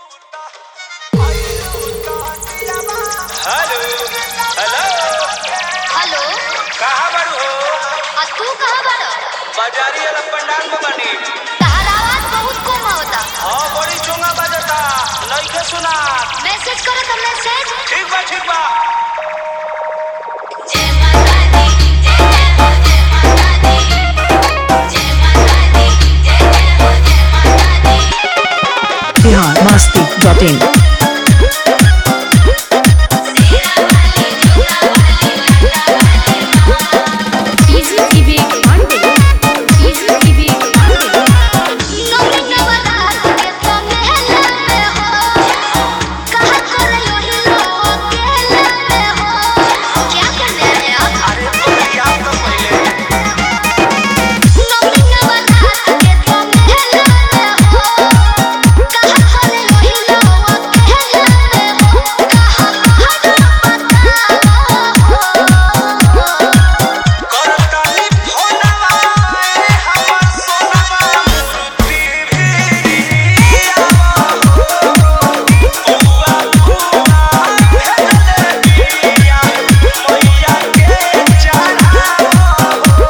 hello hello hello कहाँ बारू हो आ तू कहाँ बाड़ा बाजारी वाला पंडाल में बनी तहर आवाज बहुत कम आवता हाँ बड़ी चोंगा बजता नइखे सुना मैसेज करो तो मैसेज ठीक बा ठीक बा जय माता दी जय जय हो जय माता दी जय माता दी जय जय हो जय माता दी Bihar Masti dot in easy TV Pandey easy TV Pandey नव नवरात के पमेला में हो कहा कर लोही लो अकेला में हो क्या करने रे आप अरे बोली आप तो पहले नव नवरात के पमेला में हो कहा कर लोही लो अकेला में हो कहा हर करताली फोनवा ए हमर सोनवा टीवी बुआ बुआ भेजले बिया मैया के चढ़ावो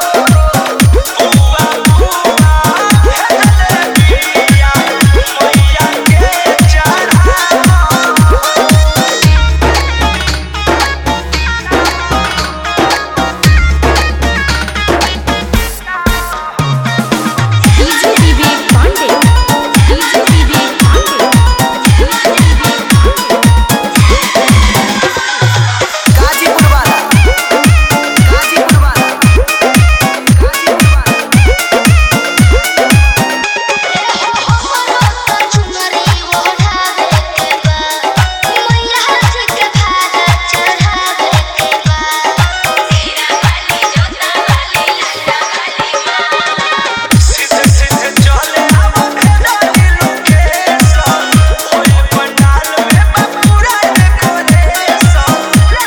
बुआ बुआ भेजले बिया मैया के चढ़ावो easy TV Pandey easy TV Pandey Ghazipur वाला गाजीपुर वाला गाजीपुर वाला सीधे सीधे चले आवो भेजाली लोकेशन ओए पंडाल में पूरा डेकोरेशन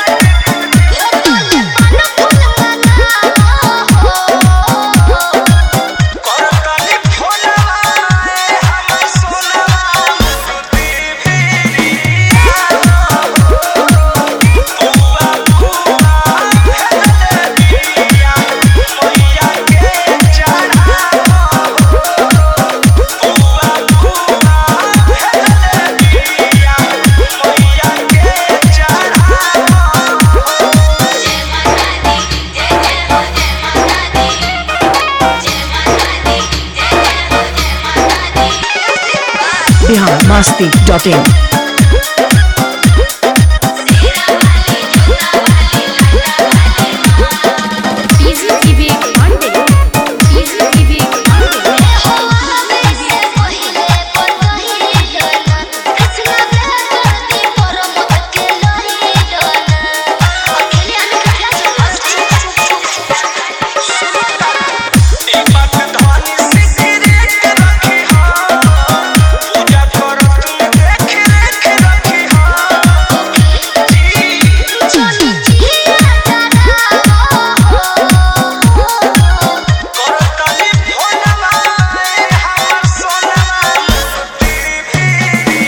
करताली फोनवा ए हमर सोनवा टीवी बुआ बुआ भेजले बिया मैया के चढ़ावो बुआ बुआ भेजले बिया मैया के चढ़ावो Bihar Masti dot in easy TV Pandey easy TV Pandey हो हमें से पहिले पर पहिले डोला हसना करती पर मत के लोही डोला अकेले आने का क्या ई बात धानी सिगरेट रखी हा पूजा करत में देख रेख रखी हा चली जिया तारा करताली फोनवा ए हमर सोनवा टीवी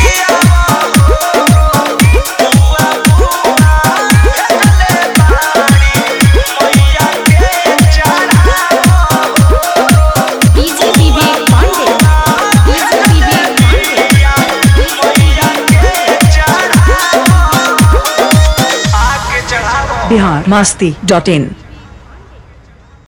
बुआ बुआ भेजले बाड़ी मैया के चढ़ावो easy TV Pandey easy TV Pandey मैया के चढ़ावो आके चढ़ावो बिहार मस्ती डॉट इन